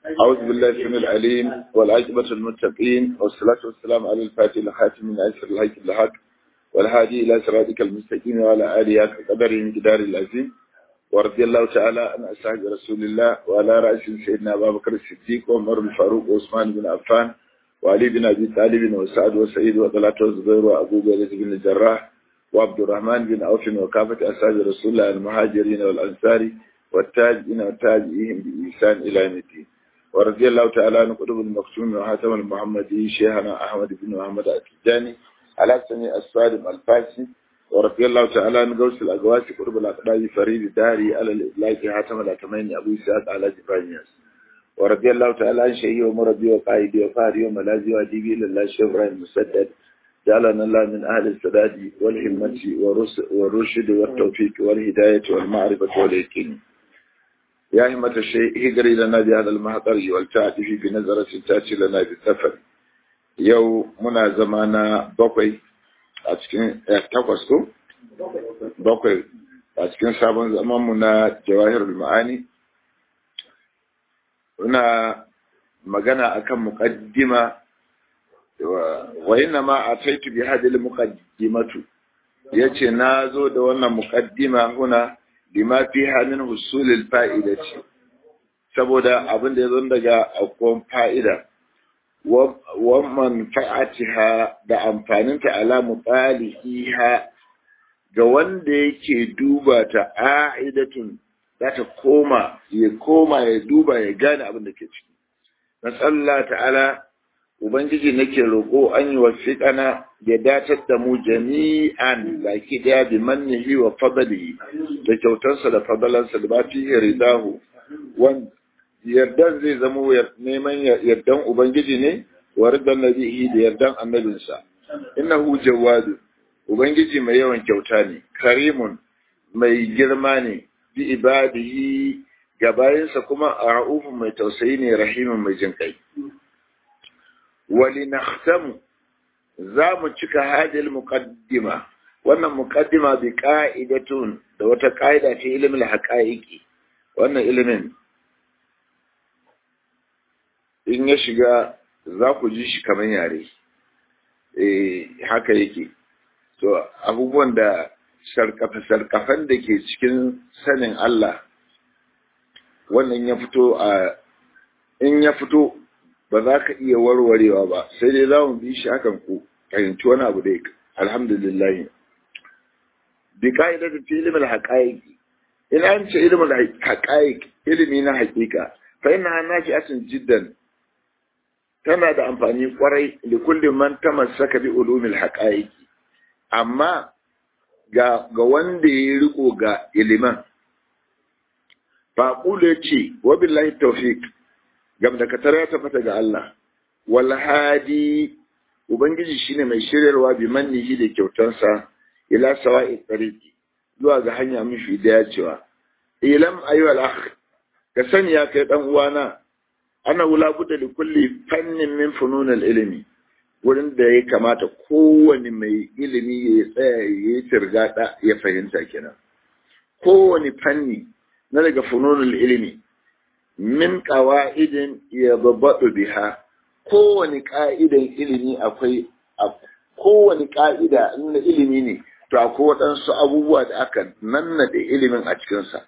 أعوذ بالله السميع العليم والعاقبة المتقين والصلاة والسلام على الفاتح الخاتم من أسر الهيك الحق والهادي إلى صراطك المستقيم وعلى آله قدر جدار العظيم ورضي الله تعالى عن أصحاب رسول الله وعلى رأس سيدنا أبا بكر الصديق وعمر الفاروق وعثمان بن عفان وعلي بن أبي طالب وسعد وسعيد وطلحة والزبير وأبو بكر بن الجراح وعبد الرحمن بن عوف وكافة أصحاب رسول الله المهاجرين والأنصار والتاجئين والتاجئين بإحسان إلى يوم الدين ورضي الله تعالى عن قطب المكتوم وحاتم المحمدي شيخنا أحمد بن محمد التجاني على سمي الصادم الفاسي ورضي الله تعالى عن غوث الأقواس قطب الأقداء فريد داري على الإطلاق حاتم الأكمين أبو سعد على جبرانياس ورضي الله تعالى عن شيخي ومربي وقائدي وفاري وملازي وأديبي لله الشيخ إبراهيم مسدد جعلنا الله من أهل السداد والهمة والرشد والتوفيق والهداية والمعرفة واليقين يا همة الشيء هجري لنا بهذا المحضر والتعطي في بنظرة تأتي لنا بالسفر يو منا زمانا بقي أتكين تقصكو بقي أتكين سابن زمان منا جواهر المعاني هنا magana akan muqaddima wa inna ma ataitu bi hadhihi muqaddimatu yace na zo da wannan muqaddima huna lima fiha min husulil fa'idati saboda abin da ya zo daga akwai fa'ida wa manfa'atiha da amfaninta ala muqaliha ga wanda yake duba ta a'idatun za ta koma ya koma ya duba ya gane abin da ke ciki nasallah ta'ala ubangiji nake roƙo an yi wasiƙana ya datar da mu jami'an baki daya bi mannihi wa fadlihi da kyautarsa da fadalansa da ba fi ridahu wan yardan zai zama neman yardan ubangiji ne wa ridan nabihi da yardan annabinsa innahu jawadu ubangiji mai yawan kyauta ne karimun mai girma ne bi ibadihi ga bayansa kuma a ra'ufin mai tausayi ne rahimin mai jin kai wali nakhtamu za mu cika hadil muqaddima wannan muqaddima bi qa'idatun da wata qa'ida ta ilimin haqa'iqi wannan ilimin in ya shiga za ku ji shi kamar yare eh haka yake to abubuwan da sarkafe-sarkafen da ke cikin sanin Allah wannan ya fito a in ya fito ba za ka iya warwarewa ba sai dai za mu bi shi hakan ku fahimci wani abu dai alhamdulillah bi ka'ida da fi ilimin haƙa'iƙi ina an ce ilimin haƙa'iƙi ilimi na haƙiƙa fa ina nafi asin jiddan tana da amfani kwarai da kullum man tamassaka bi ulumil haƙa'iƙi amma ga ga wanda ya riko ga iliman faƙulu ya ce wa billahi tawfiq gam da katar ya tabbata ga Allah wal hadi ubangiji shine mai shiryarwa bi mannihi da kyautarsa ila sawa'i tariqi zuwa ga hanya mafi dacewa ilam ayu al akh ka sani ya kai dan uwana ana wula budda li kulli fannin min funun al ilmi wurin da ya kamata kowane mai ilimi ya tsaya ya yi tirgada ya fahimta kenan kowane fanni na daga fununul ilimi min ƙawa'idin ya babbaɗu biha kowane ƙa'idan ilimi akwai kowane ƙa'ida na ilimi ne to akwai waɗansu abubuwa da aka nannaɗe ilimin a cikinsa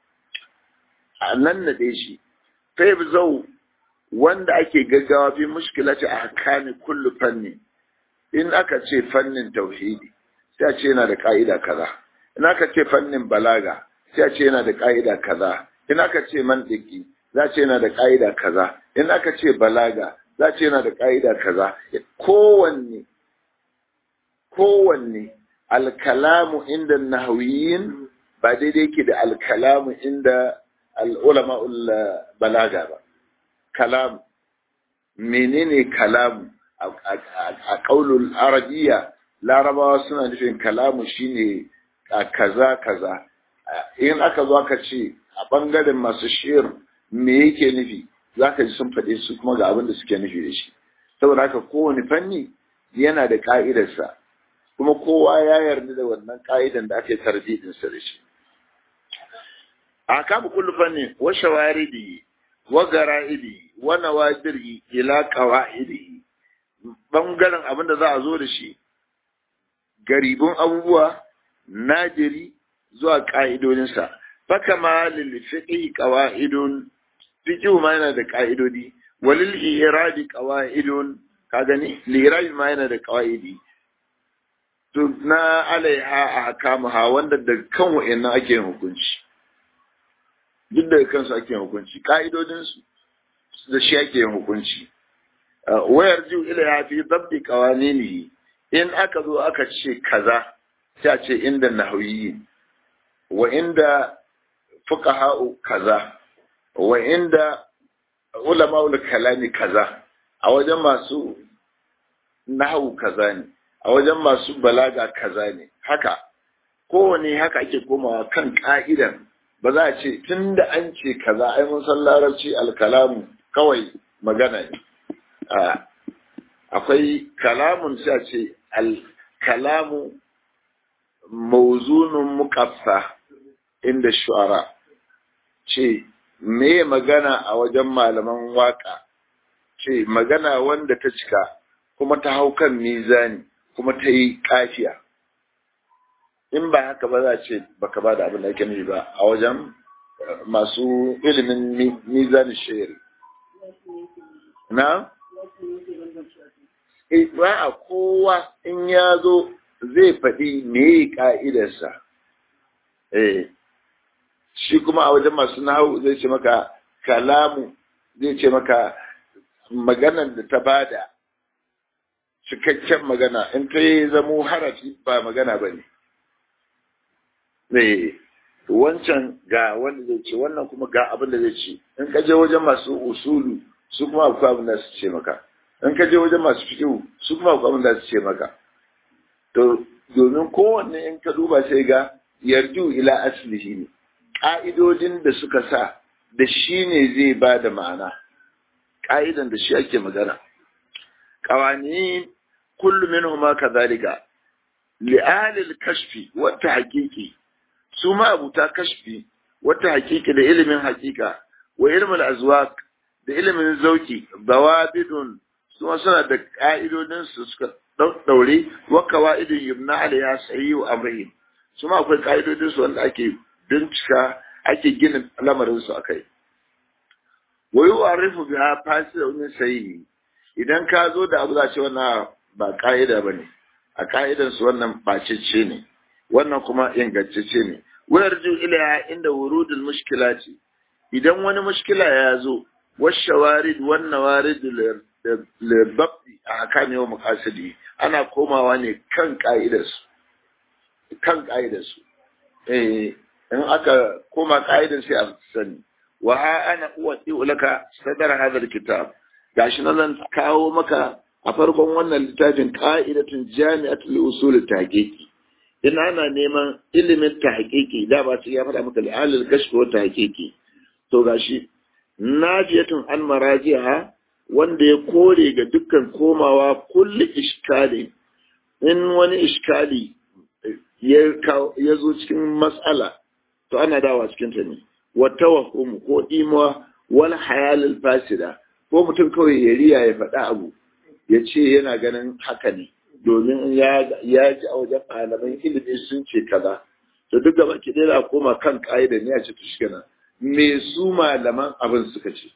a nannaɗe shi fai zau wanda ake gaggawa fi mushkilati a hakami kullu fanni in aka ce fannin tauhidi sai a ce yana da ƙa'ida kaza in aka ce fannin balaga sai a ce yana da ƙa'ida kaza in aka ce mantiki za ce yana da ƙa'ida kaza in aka ce balaga za ce yana da ƙa'ida kaza kowanne kowanne alkalamu inda nahawiyin ba daidai ke da alkalamu inda al'ulama balaga ba kalam menene kalamu a ƙaulul arabiya larabawa suna nufin kalamu shine kaza kaza in aka zo aka ce a ɓangaren masu shir me yake nufi za ka ji sun faɗe su kuma ga abin da suke nufi da shi saboda haka kowane fanni yana da ƙa'idarsa kuma kowa ya yarda da wannan ƙa'idan da aka yi tarbiyinsa da shi a kama kullu fanni wa shawaridi wa gara'idi wa nawadiri ila qawaidi bangaren abin da za a zo da shi garibin abubuwa najiri zuwa ka'idodinsa fakama lil fiqhi qawaidun fiqhu ma yana da ka'idodi walil iradi qawaidun ka gani lirabi ma yana da qawaidi to na alaiha a hakamuha wanda da kan wa'annan ake yin hukunci duk da kansu ake yin hukunci ka'idodin su da shi ake yin hukunci wayar ju ilaiha fi dabbi qawaninihi in aka zo aka ce kaza sai a ce inda nahwiyi wa inda fuqaha'u kaza wa inda ulama'ul kalami kaza a wajen masu nahawu kaza ne a wajen masu balaga kaza ne haka kowane haka ake komawa kan ka'idan ba za a ce tun da an ce kaza ai mun san larabci alkalamu kawai magana ne akwai kalamun sai a ce alkalamu mawzunun muqaffa inda shu'ara ce me magana a wajen malaman waka ce magana wanda ta cika kuma ta hau kan mizani kuma ta yi kafiya in ba haka ba za ce baka ba da abin da ake nufi ba a wajen masu ilimin mizani shayar na? ba a kowa in ya zo zai faɗi me ka'idarsa eh shi kuma a wajen masu nahu zai ce maka kalamu zai ce maka maganar da ta bada cikakken magana in ta yi zamo harafi ba magana ba ne. Ne, wancan ga wanda zai ce wannan kuma ga abin da zai ce in ka je wajen masu usulu su kuma akwai abin da su ce maka in ka je wajen masu fikihu su kuma akwai abin da su ce maka to domin kowanne in ka duba sai ga yarju ila aslihi ne ƙa'idodin da suka sa da shi ne zai ba da ma'ana ƙa'idan da shi ake magana ƙawani kullum min huma kazalika li'alil kashfi wata haƙiƙi su ma abuta kashfi wata haƙiƙi da ilimin haƙiƙa wa ilmin azwaq da ilimin zauki bawabidun su ma suna da ƙa'idodin su suka daure wa qawaidun yumna alayha sayyi wa amrihim su ma akwai ƙa'idodin su wanda ake bincika ake gina lamarin su akai wa yu'arifu biha fasida min sayyi idan ka zo da abu za ce wannan ba ka'ida bane a ka'idan su wannan bacicce ne wannan kuma ingantacce ne wayar ju ila inda wurudul mushkilati idan wani mushkila ya zo washawarid wan nawarid libabdi a hakami wa maqasidi ana komawa ne kan ka'idarsu kan ka'idarsu eh in aka koma ka'idar sai a sani wa ha ana uwati laka sadar hadal kitab gashi na zan kawo maka a farkon wannan littafin ka'idatun jami'atul usul tahqiqi in ana neman ilimin tahqiqi da ba su ya faɗa maka al'alil kashf wa tahqiqi to gashi najiyatun an marajiha wanda ya kore ga dukkan komawa kulli iskali in wani iskali ya zo cikin matsala to ana dawa cikin ta ne wa tawahum ko imuwa wal hayalil fasida ko mutum kawai ya riya ya faɗa abu ya ce yana ganin haka ne domin ya ji a wajen malaman ilimi sun ce kaza to duk gaba ki dai koma kan ka'ida ne a ce tushkana me su malaman abin suka ce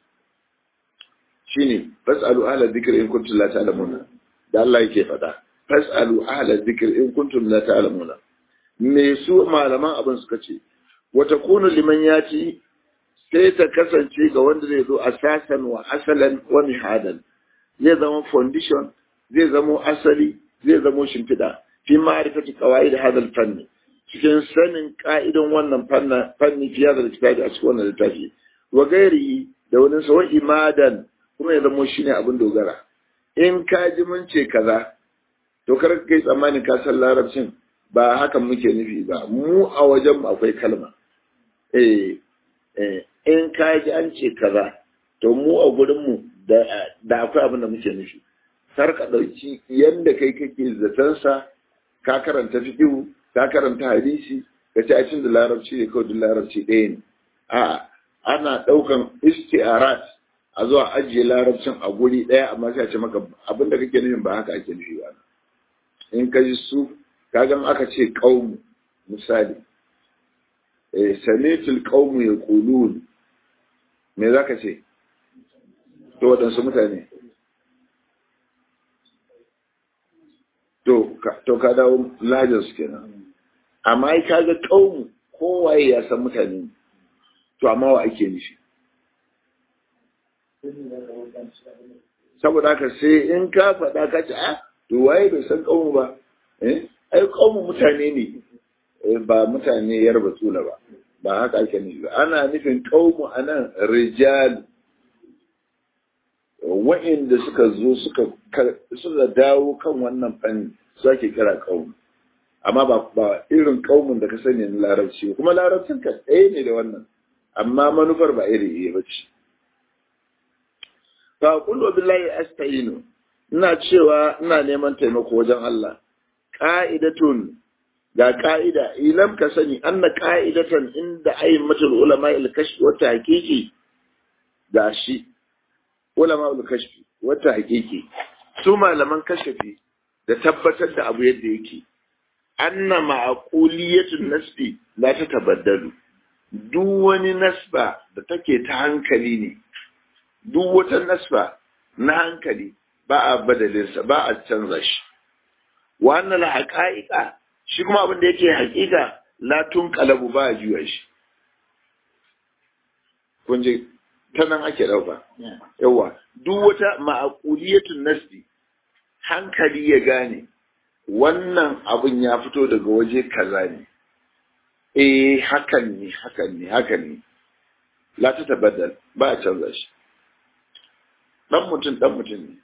shine fasalu ahla dhikri in kuntum la ta'lamuna da Allah yake faɗa fasalu ahla dhikri in kuntum la ta'lamuna me su malaman abin suka ce wa takunu liman yati sai ta kasance ga wanda zai zo asasan wa asalan wa mihadan zai zama foundation zai zama asali zai zama shimfiɗa fi ma'rifati qawaid hadal fanni cikin sanin ka'idan wannan fanni fiye da littafi a cikin wannan littafi wa gairi da wani sawa imadan kuma ya zama shine abin dogara in ka ji mun ce kaza to kar ka kai tsammanin ka san larabcin ba hakan muke nufi ba mu a wajen akwai kalma eh eh in ka ji an ce kaza to mu a gurin mu da akwai abin da muke nufi kar ka ɗauki yadda kai kake zatansa ka karanta fiƙihu ka karanta hadisi ka ci a cin da larabci ne kawai da larabci ɗaya ne a ana ɗaukan isti'arat a zuwa ajiye larabcin a guri ɗaya amma sai a ce maka abin da kake nufin ba haka ake nufi ba in ka ji su kagan aka ce ƙaumu misali eh samitul qaumu yaqulun me zaka ce to waɗansu mutane to to ka dawo lajar su kenan amma ai kaga qaumu kowaye ya san mutane to amma wa ake nufi saboda haka sai in ka faɗa ka ce ah to waye bai san qaumu ba eh ai qaumu mutane ne ba mutane yar batsula ba ba haka ake nufi ba ana nufin qaumu anan rijal wa'inda suka zo suka suka dawo kan wannan fanni su ake kira qaumu amma ba ba irin qaumun da ka sani na larabci kuma larabcin ka ɗaya ne da wannan amma manufar ba iri ɗaya ba ce fa qul billahi asta'inu ina cewa ina neman taimako wajen Allah qa'idatun ga ka'ida ilam ka sani anna qa'idatan inda ayyimatul ulama al-kashf wa tahqiqi ga shi ulama al-kashf wa tahqiqi su malaman kashfi da tabbatar da abu yadda yake anna ma'quliyatun nasbi la tatabaddalu duk wani nasba da take ta hankali ne duk wata nasba na hankali ba a badalinsa ba a canza shi wa annal haqa'iqa shi kuma abin da yake hakika latun kalabu ba a juya shi kun je ta nan ake ɗauka yawa duk wata ma'akuliyatun nasbi hankali ya gane wannan abin ya fito daga waje kaza ne eh hakan ne hakan ne hakan ne la ta tabaddal ba a canza shi dan mutum dan mutum ne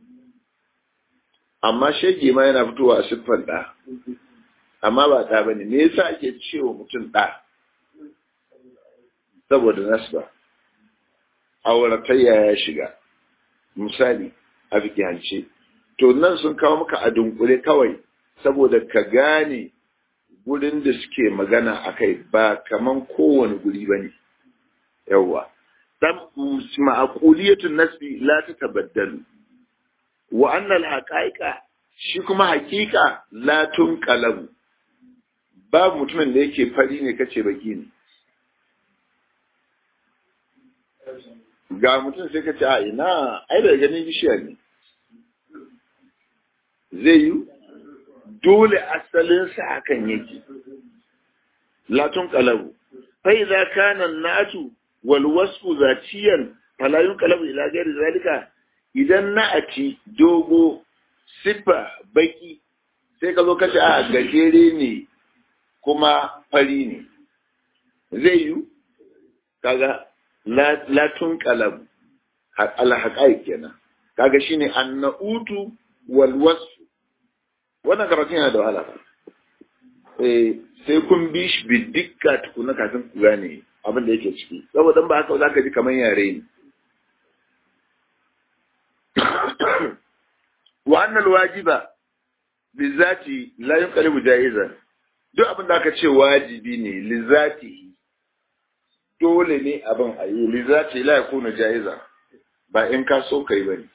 amma shege ma yana fitowa a siffar da amma ba ɗa ba ne me yasa ake cewa mutum ɗa saboda nasba auratayya ya shiga misali a fikihance to nan sun kawo maka a dunkule kawai saboda ka gane gurin da suke magana a kai ba kaman kowane guri ba ne yawwa dan ma'aquliyatun nasbi la ta tabaddalu wa annal haqa'iqa shi kuma haƙiƙa la tunqalabu babu mutumin da yake fari ne kace baki ne ga mutum sai kace a ina ai da ganin bishiya ne zai yi dole asalin sa hakan yake latun qalabu fa idza kana natu wal wasfu zatiyan fala yunqalabu ila ghairi zalika idan na'ati dogo siffa baki sai ka zo kace a gajere ne kuma fari ne zai yi kaga latun kalam alhaƙai kenan kaga shine annautu wal wasfu wannan karatun yana da wahala eh sai kun bi shi bi dukka tukuna kafin ku gane abin da yake ciki saboda ba haka zaka ji kamar yare ne wa annal wajiba bizati la yunqalibu jaizan duk abin da aka ce wajibi ne lizatihi dole ne abin a yi lizati la yakunu jaiza ba in ka so kai bane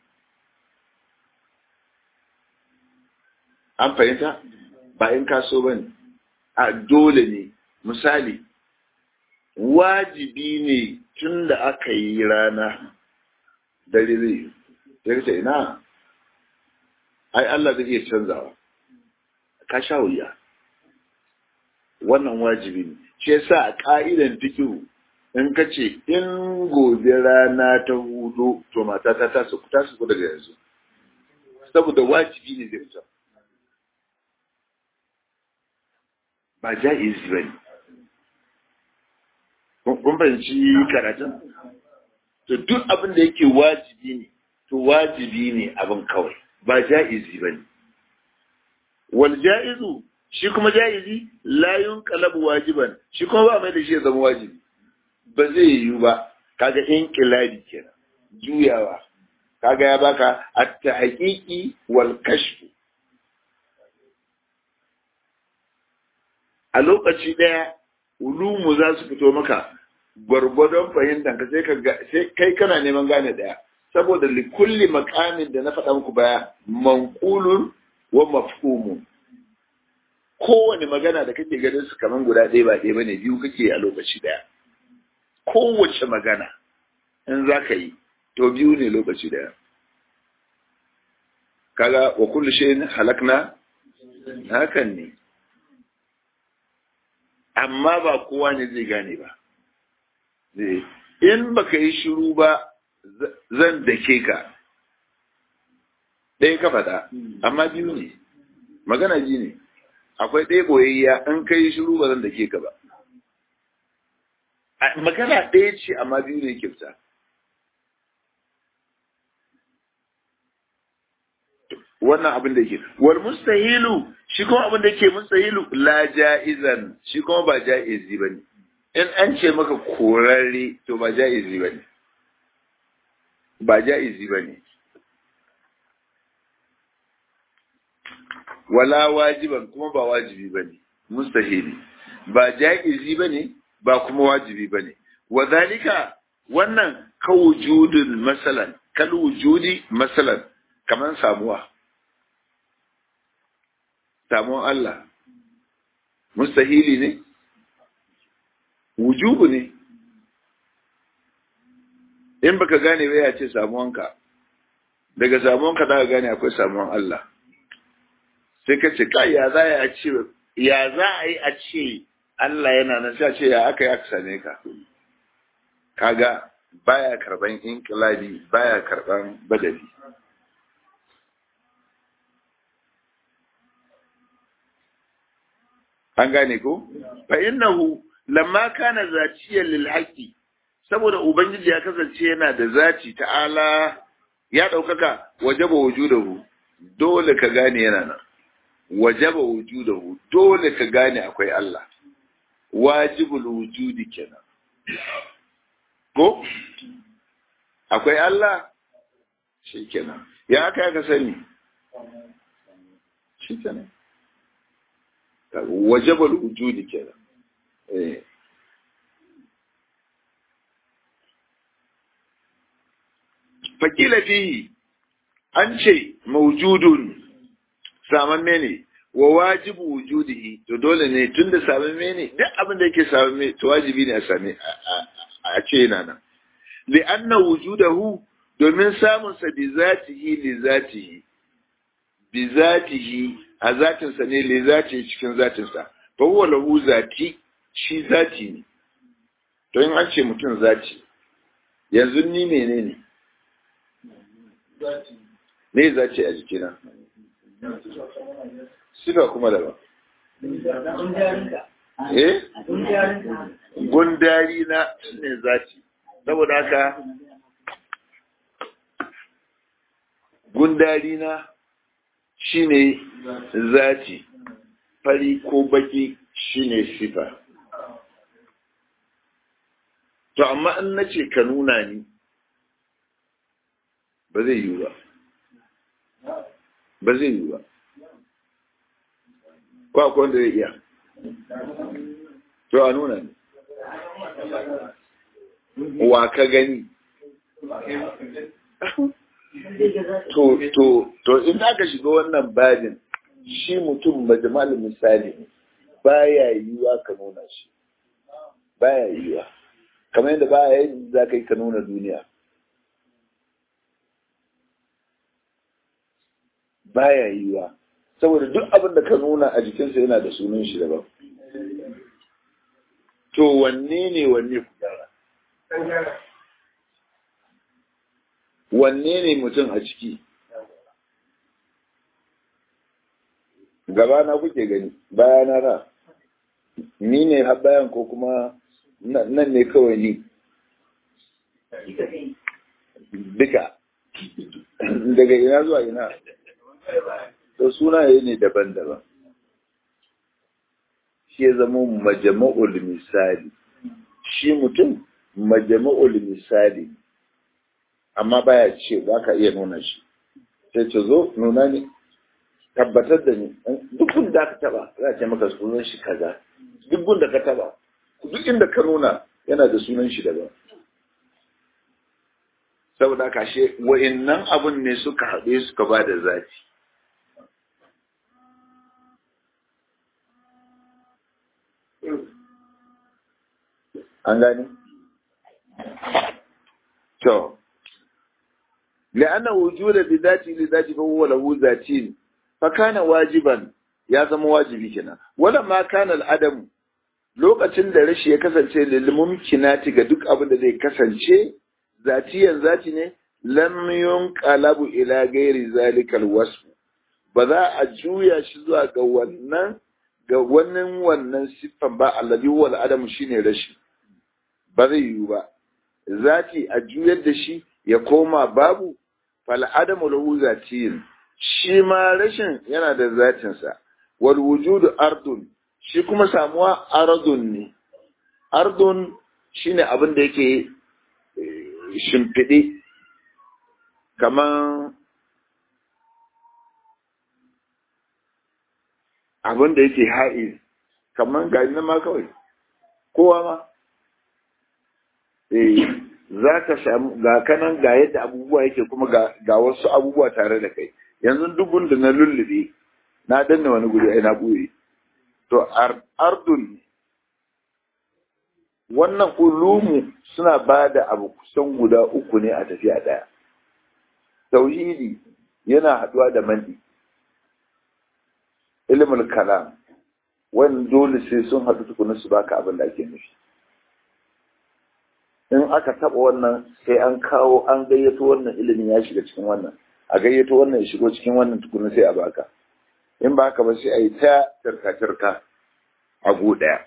an fahimta ba in ka so bane a dole ne misali wajibi ne tun da aka yi rana dare zai yi sai ina ai Allah zai iya canzawa ka sha wuya wannan wajibi ne shi yasa a ka'idan fikihu in ka ce in gobe rana ta hudu to mata ta ta su ta su daga yanzu saboda wajibi ne zai fita ba ja'izi bane kun fahimci karatun to duk abin da yake wajibi ne to wajibi ne abin kawai ba ja'izi bane wal ja'izu shi kuma ja'izi la yunqalabu wajiban shi kuma ba mai da shi ya zama wajibi ba zai yiwu ba kaga inqilabi kenan juyawa kaga ya baka at-tahqiqi wal kashf a lokaci daya ulumu za su fito maka gwargwadon fahimtar ka sai ka sai kai kana neman gane daya saboda likulli makamin da na faɗa muku baya manqulun wa mafhumun kowane magana da kake ganin su kaman guda ɗaya ba ɗaya bane biyu kake a lokaci daya kowace magana in za ka yi to biyu ne lokaci daya kaga wa kullu shay'in halakna hakan ne amma ba kowa ne zai gane ba in baka yi shiru ba zan dake ka ɗaya ka faɗa amma biyu ne magana ji ne akwai ɗaya boyayya in ka yi shiru ba zan dake ka ba magana ɗaya ce amma biyu ne ke fita wannan abin da yake wal mustahilu shi kuma abin da yake mustahilu la jaizan shi kuma ba jaizi bane in an ce maka korarre to ba jaizi bane ba jaizi bane wala wajiban kuma ba wajibi bane mustahili ba jaizi bane ba kuma wajibi bane wadhalika wannan kawujudun masalan kal wujudi masalan kaman samuwa samuwan Allah mustahili ne wujubu ne in baka gane ba ya ce samuwanka daga samuwanka za ka gane akwai samuwan Allah sai ka ce kai ya za a ce ya za a yi a ce Allah yana nan sai a ce ya aka yi aka same ka kaga baya karban inkilabi baya karban badali an gane ko fa innahu lamma kana zaciyan lil haqqi saboda ubangiji ya kasance yana da zaci ta'ala ya daukaka wajaba wujudahu dole ka gane yana nan wajaba wujudahu dole ka gane akwai Allah wajibul wujudi kenan ko akwai Allah shi kenan ya aka ka sani shi kenan wajabal wujudi kenan eh fakila fihi an ce mawjudun samamme ne wa wajibu wujudihi to dole ne tunda samamme ne duk abin da yake samamme to wajibi ne a same a ce yana nan li anna wujudahu domin samun sa bi zatihi li zatihi bi zatihi a zatinsa ne le zati cikin zatinsa fa huwa lahu zati shi zati ne to in an ce mutum zati yanzu ni menene me zati a jikina sifa kuma daban eh gundari na ne zati saboda haka gundari na shine zati fari ko baki shine sifa to amma in nace ka nuna ni ba zai yi ba ba zai yi ba ko akwai wanda zai iya to a nuna ni wa ka gani to to to in aka shiga wannan babin shi mutum majmal misali baya yiwa ka nuna shi baya yiwa kamar yadda baya yin za ka yi ka nuna duniya baya yiwa saboda duk abin da ka nuna a jikinsa yana da sunan shi daban to wanne ne wanne ku wanne ne mutum a ciki gabana kuke gani bayana ra ni ne har bayan ko kuma nan ne kawai ni duka daga ina zuwa ina to sunaye ne daban-daban shi ya zama majama'ul misali shi mutum majama'ul misali amma baya ce ba ka iya nuna shi sai ce zo nuna ne tabbatar da ni duk da ka taba za a ce maka sunan shi kaza duk da ka taba duk inda ka nuna yana da sunan shi daban saboda kashe wa'innan abun ne suka haɗe suka ba da zafi an gani? to لأن وجود بذاته لذاته فهو له ذاتين فكان واجبا ya zama wajibi kenan wala ma kana al'adam lokacin da rashi ya kasance lil mumkinati ga duk abin da zai kasance zatiyan zati ne lam yunqalabu ila ghairi zalikal wasf ba za a juya shi zuwa ga wannan ga wannan wannan siffan ba alladhi huwa al'adam shine rashi ba zai yiwu ba zati a juyar da shi ya koma babu fal adamu lahu zatiyin shi ma rashin yana da zatinsa wal wujudu ardun shi kuma samuwa ardun ne ardun shine abin da yake shimfiɗe kaman abin da yake ha'iz kaman gani na ma kawai kowa ma eh za ka samu ga kanan ga yadda abubuwa yake kuma ga wasu abubuwa tare da kai yanzu dubun da na lullube na danna wani guri ai na buye to ardun wannan ulumu suna ba da abu kusan guda uku ne a tafiya ɗaya tauhidi yana haɗuwa da mandi ilimin kalam wani dole sai sun haɗu tukuna su baka abin da ake nufi in aka taɓa wannan sai an kawo an gayyato wannan ilimin ya shiga cikin wannan a gayyato wannan ya shigo cikin wannan tukuna sai a baka in ba haka ba sai a yi ta tarka-tarka a go ɗaya.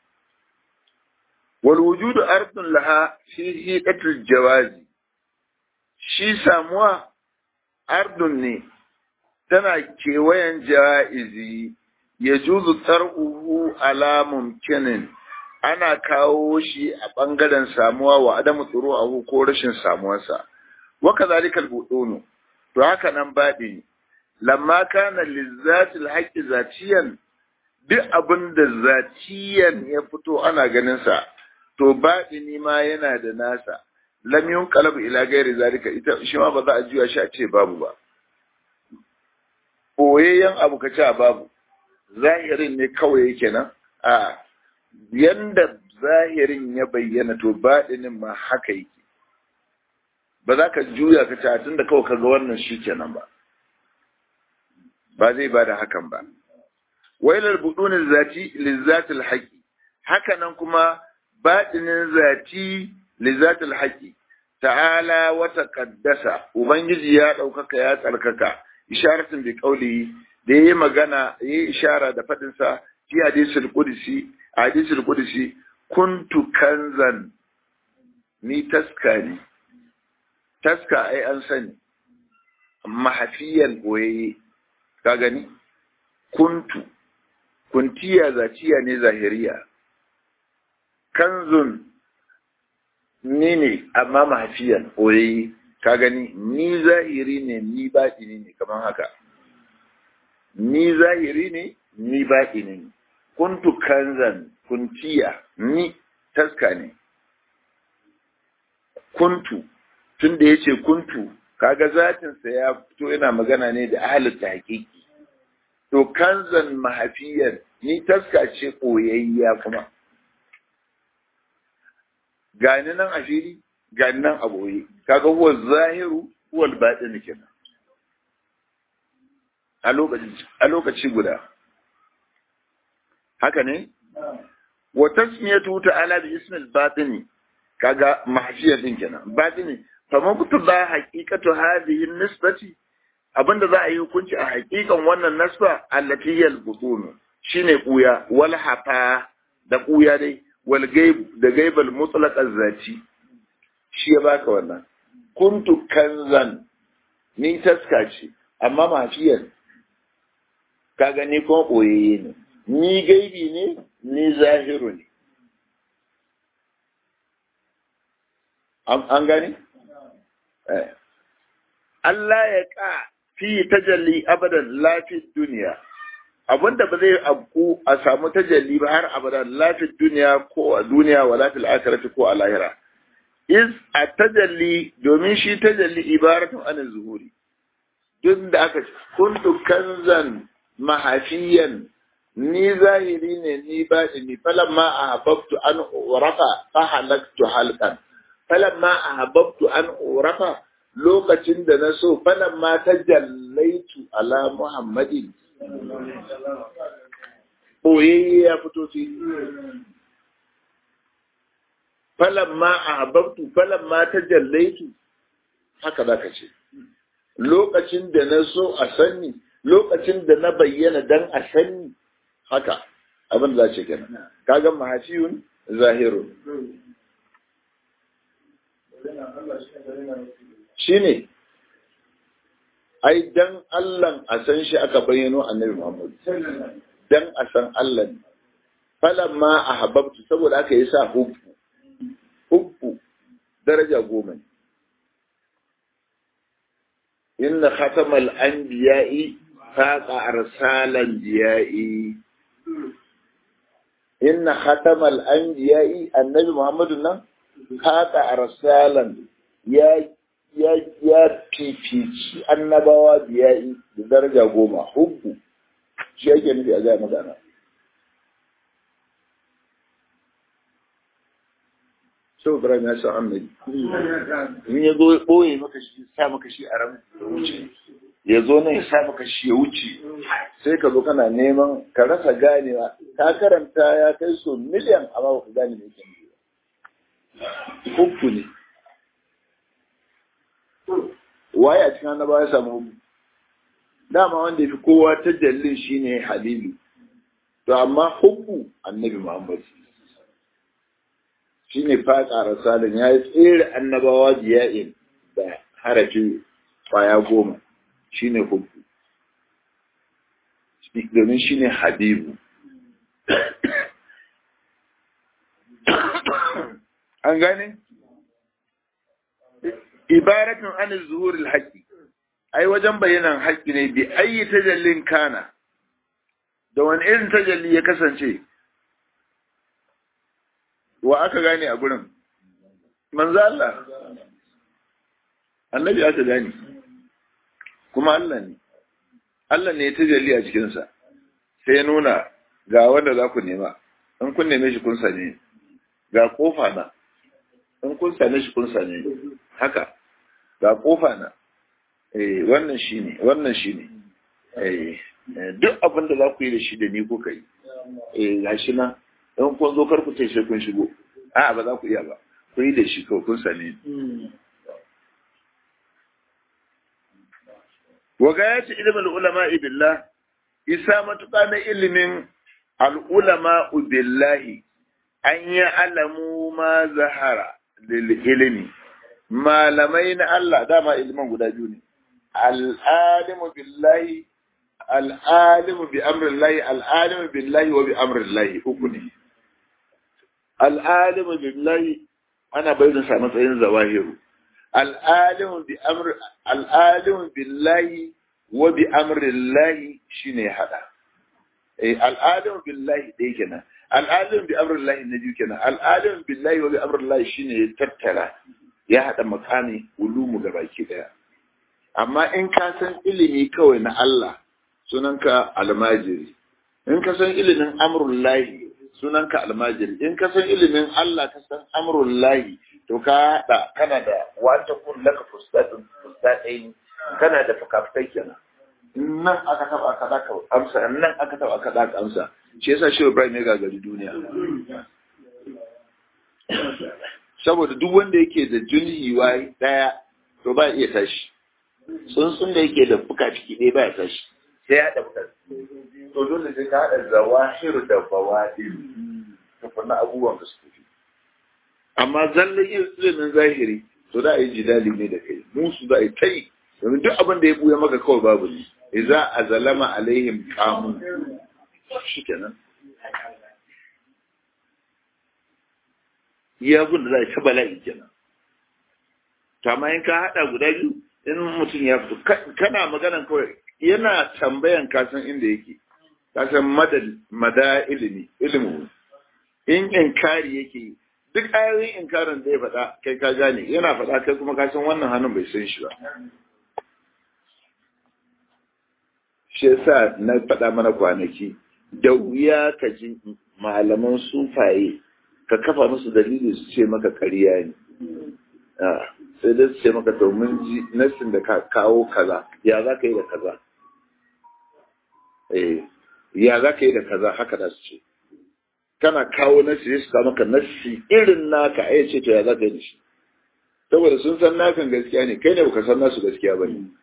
Wal wujudu ardun laha fi hiqatil jawazi shi samuwa ardun ne tana kewayen ja'izi ya juzu tsar'uhu ala mumkinin ana kawo shi a ɓangaren samuwa wa adamu tsoro abu ko rashin samuwarsa wa kazalikal budunu to haka nan baɗi lamma kana lizzatil haqqi zatiyan duk abin da zatiyan ya fito ana ganin sa to baɗini ma yana da nasa lam yunqalabu ila ghairi zalika ita shi ma ba za a juya shi a ce babu ba boyayyen abu ka ce babu zahirin ne kawai yake nan a yanda zahirin ya bayyana to baɗinin ma haka yake ba za ka juya ka ce tun da kawai ka ga wannan shi kenan ba ba zai ba da hakan ba wailar budunin zati lizzatil haƙi haka nan kuma baɗinin zati lizzatil haƙi ta'ala wata kaddasa ubangiji ya ɗaukaka ya tsarkaka isharatin bi kauli da yayi magana yayi ishara da faɗin sa fi hadisul qudsi hadisul qudsi kuntu kanzan ni taskari taska ai an sani mahafiyan boyayye ka gani kuntu kuntiya zaciya ne zahiriya kanzun ni ne amma mahafiyan boyayye ka gani ni zahiri ne ni baɗini ne kamar haka ni zahiri ne ni baɗini ne kuntu kanzan kuntiya ni taska ne kuntu tun da ya ce kuntu kaga zatinsa ya fito yana magana ne da ahalin hakiki to kanzan mahafiyar ni taska ce ɓoyayya kuma gani nan a fili gani nan a ɓoye kaga huwa zahiru huwa baɗin kenan a lokaci guda haka ne wa tasmiyatu ta'ala bi ismil batini kaga mahfiyar din kenan batini faman kutuba haqiqatu hadhihi nisbati abinda za a yi hukunci a haƙiƙan wannan nasba allati hiya al-butun shine kuya wal hafa da kuya dai wal gaib da gaibal mutlaq az-zati shi ya baka wannan kuntu kanzan ni taska ce amma mafiyar ka gani ko koyayye ne ni gaibi ne ni zahiru ne an gani Allah ya ka fi tajalli abadan lafi duniya abinda ba zai abku a samu tajalli ba har abada lafil duniya ko a duniya wa lafil akhirati ko a lahira is a tajalli domin shi tajalli ibaratun anil zuhuri duk da aka kuntu kanzan mahafiyan ni zahiri ne ni baɗini falamma ahabbtu an urafa fa halaktu halqan falamma ahabbtu an urafa lokacin da na so falamma tajallaitu ala muhammadin boyayye ya fito fi falamma ahabbtu falamma tajallaitu haka zaka ce lokacin da na so a sanni lokacin da na bayyana dan a sanni haka abin da ce kenan kaga mahafiyun zahirun shine ai dan Allah a san shi aka bayyano annabi Muhammad dan a san Allah ne falamma ahabbtu saboda aka yi sa hubbu hubbu daraja goma ne inna khatamal anbiya'i faqa arsalan biya'i inna khatamal anbiya'i annabi muhammadu nan faqa arsalan ya ya ya fifici annabawa biya'i da daraja goma hubbu shi yake nufi a ga magana sau Ibrahim ya san annabi in ya zo ɓoye maka shi sa maka shi a ran ya wuce ya zo nan ya sa maka shi ya wuce sai ka zo kana neman ka rasa ganewa ka karanta ya kai so miliyan amma ba ka gane me yake nufi hukku ne waye a cikin annaba ya samu hukku dama wanda ya fi kowa ta jallin shine halilu to amma hukku annabi muhammad shi ne faƙa rasalin ya yi tsere annabawa biya'in da harafi kwaya goma shi ne hubbu domin shi ne habibu an gane? ibaratun an zuhurul haƙi ai wajen bayanan haƙi ne bi ayi tajallin kana da wani irin tajalli ya kasance wa aka gane a gurin manzo Allah annabi aka gane kuma Allah ne Allah ne ya tajalli a cikinsa sai ya nuna ga wanda za ku nema in kun neme shi kun sane ga kofa na in kun sane shi kun sane haka ga kofa na eh wannan shine wannan shine eh duk abin da za ku yi da shi da ni kuka yi eh gashi na in kun zo kar ku ce sai kun shigo a'a ba za ku iya ba ku yi da shi kawai kun sani wa gayati ilmin ulama billah isa matuƙa na ilimin al'ulama billahi an yi alamu ma zahara lil ilimi malamai na Allah dama ilimin guda biyu ne al'alimu billahi al'alimu bi amrillahi al'alimu billahi wa bi amrillahi uku ne al'alimu billahi ana bayyana sa matsayin zawahiru al'alimu bi amr al'alimu billahi wa bi amrillahi shine hada eh al'alimu billahi dai kenan al'alimu bi amrillahi na biyu kenan al'alimu billahi wa bi amrillahi shine ya tattara ya hada makami ulumu gabaki daya amma in ka san ilimi kawai na Allah sunanka almajiri in ka san ilimin amrullahi sunanka almajiri in ka san ilimin Allah ka san amrullahi to ka haɗa kana da wata kun laka fustatun fustatain kana da fukafukai kenan nan aka taba aka daka amsa nan aka taba aka daka amsa shi yasa shi Ibrahim ya gagari duniya saboda duk wanda yake da junhi wai daya to ba iya tashi tsuntsun da yake da fuka ciki ɗaya ba ya tashi sai ya haɗa fuka to dole sai ka haɗa zawahir da bawaɗin tukunna abubuwan da su tafi amma zallan ilimin zahiri to da a yi jidali ne da kai musu da a yi ta yi domin duk abin da ya buya maka kawai babu ne idza azalama alaihim qamu shikenan ya gun da za a ta bala'i kenan to amma in ka haɗa guda biyu in mutum ya fito kana maganan kawai yana tambayan kasan inda yake ka san madad mada ilimi ilimi in inkari yake duk ayoyin inkarin da ya faɗa kai ka gane yana faɗa kai kuma ka san wannan hannun bai san shi ba shi yasa na faɗa mana kwanaki da wuya ka ji malaman sufaye ka kafa musu dalili su ce maka ƙarya ne sai dai su ce maka to mun ji nassin da ka kawo kaza ya za ka yi da kaza eh ya za ka yi da kaza haka da su ce kana kawo nassi sai su kawo maka nassi irin naka ai ce to ya za ka yi da shi saboda sun san nakan gaskiya ne kai ne baka san nasu gaskiya ba ne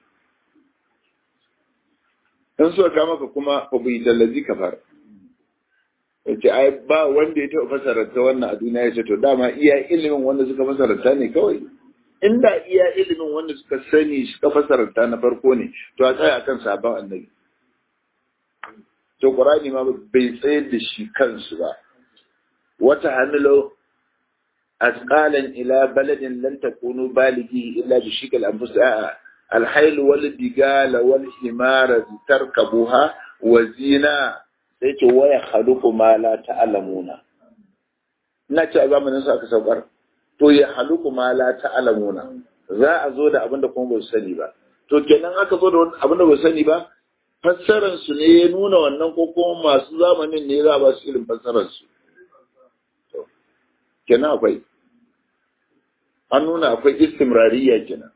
in suka kama ka kuma fa bai dallazi ka fara yace ai ba wanda ya taɓa fasaranta wannan a duniya ya ce to dama iya ilimin wanda suka fasaranta ne kawai inda iya ilimin wanda suka sani suka fasaranta na farko ne to a tsaya akan sabon annabi to qur'ani ma bai tsayar da shi kansu ba wata hamilu asqalan ila baladin lan takunu balighi illa bi shikal anfus الحيل والبقال والحمار تركبوها وزينة sai ce waya haluku ma la ta'lamuna ina ce a zamanin su aka saukar to ya haluku ma la ta'lamuna za a zo da abin da kuma ba su sani ba to kenan aka zo da abin da ba su sani ba fassarar su ne ya nuna wannan ko kuma masu zamanin ne za a ba su irin fassarar su kenan akwai an nuna akwai istimrariya kenan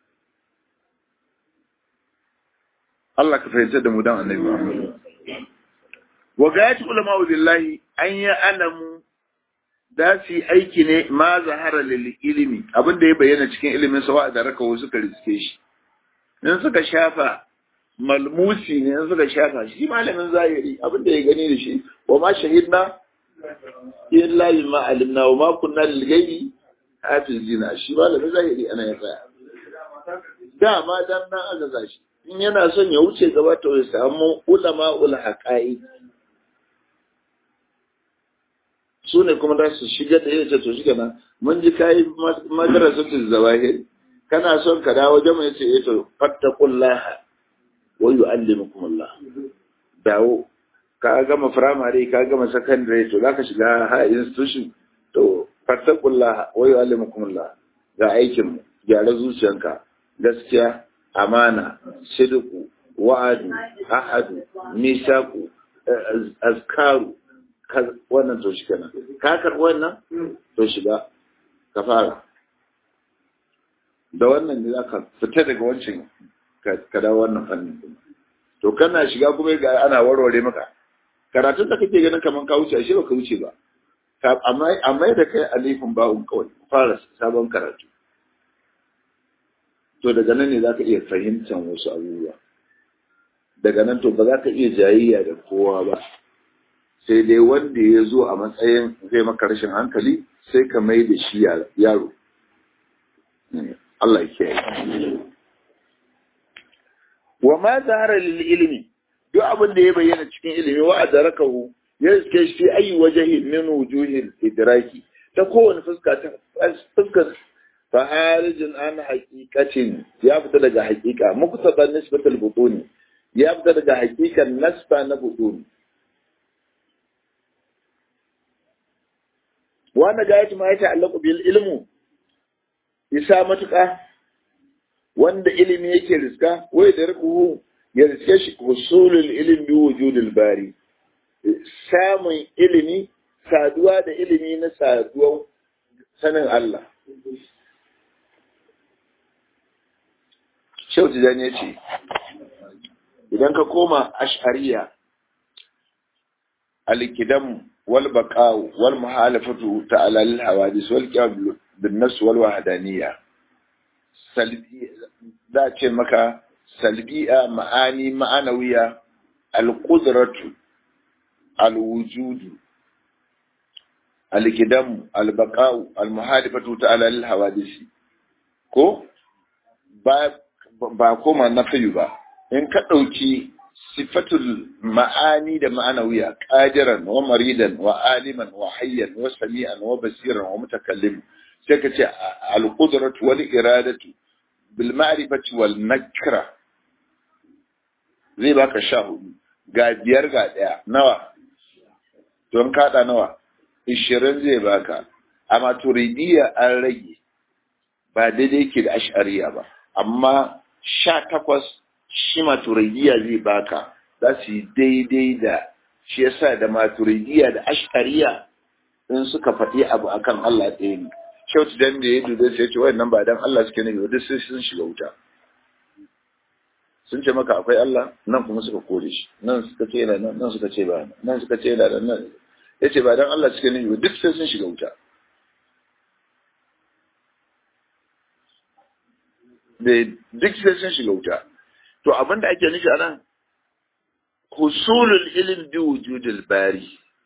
Allah ka fahimtar da mu dan annabi Muhammad. Wa gayatu ulama billahi an ya alamu da su aiki ne ma zahara lil ilimi abin da ya bayyana cikin ilimin sa da raka wasu suka riske shi. In suka shafa malmusi ne in suka shafa shi malamin zahiri abin da ya gani da shi wa ma shahidna illa bima alimna wa ma kunna lil ghaibi hafizina shi malamin zahiri ana ya tsaya. Dama dan nan aka zashi in yana son ya wuce gaba to ya samu ulama ul haqa'i su ne kuma za su shiga da yace to shiga nan mun ji kai madrasatul zawahir kana son ka dawo jama yace eh to fattaqullah wa yu'allimukumullah dawo ka gama primary ka gama secondary to zaka shiga high institution to fattaqullah wa yu'allimukumullah ga aikin mu gyara zuciyanka gaskiya amana sidiku wa'adu ahadu misaku azkaru wannan to shi kenan ka karɓi wannan to shiga ka fara da wannan ne zaka fita daga wancan ka dawo wannan fannin to kana shiga kuma ga ana warware maka karatun da kake ganin kaman ka wuce ashe baka wuce ba amma amma da kai alifin ba'un kawai fara sabon karatu to daga nan ne za ka iya fahimtar wasu abubuwa daga nan to ba za ka iya jayayya da kowa ba sai dai wanda ya zo a matsayin zai maka rashin hankali sai ka mai da shi yaro Allah ya kiyaye wa ma zahara lil ilmi duk abin da ya bayyana cikin ilimi wa adrakahu ya iske shi ayi wajhi min wujuhil idraki ta kowane fuska ta fuskar faharijin an haƙiƙacin ya fita daga haƙiƙa muktaba nisbatul butuni ya fita daga haƙiƙan nasba na butuni wanda ga yaci ma ya ta'allaqu bil ilmu isa matuƙa wanda ilimi yake riska wai da rukuhu ya riske shi usulul ilmi bi wujudil bari samun ilimi saduwa da ilimi na saduwan sanin Allah Shehu Tijjani ya ce, Idan ka koma ash'ariya, alikidan wal baqa'u wal muhalafatu ta'ala lil hawadis wal qiyam bin nafs wal wahdaniyya salbi da ce maka salbi'a ma'ani ma'anawiya al qudratu al wujudu al al baqa'u al muhalafatu ta'ala lil hawadis ko ba ba koma na fayu ba in ka ɗauki sifatul ma'ani da ma'anawiya qadiran wa maridan wa aliman wa hayyan wa sami'an wa basiran wa mutakallim sai ka ce al-qudratu wal iradatu bil ma'rifati wal nakra zai baka sha hudu ga biyar ga ɗaya nawa don kaɗa nawa ishirin zai baka a maturidiyya an rage ba daidai ke da ashariya ba amma sha takwas shi maturidiyya zai baka za su yi daidai da shi yasa da maturidiyya da ashariya in suka faɗi abu akan Allah ɗaya ne kyautu dan da ya dube sai ya ce wannan ba dan Allah suke nufi duk sai sun shiga wuta sun ce maka akwai Allah nan kuma suka kore shi nan suka ce yana nan nan suka ce ba nan suka ce yana nan ya ce ba dan Allah suke nufi duk sai sun shiga wuta da duk sai sun shiga wuta to abin da ake nufi a nan husulul ilm bi wujudil bari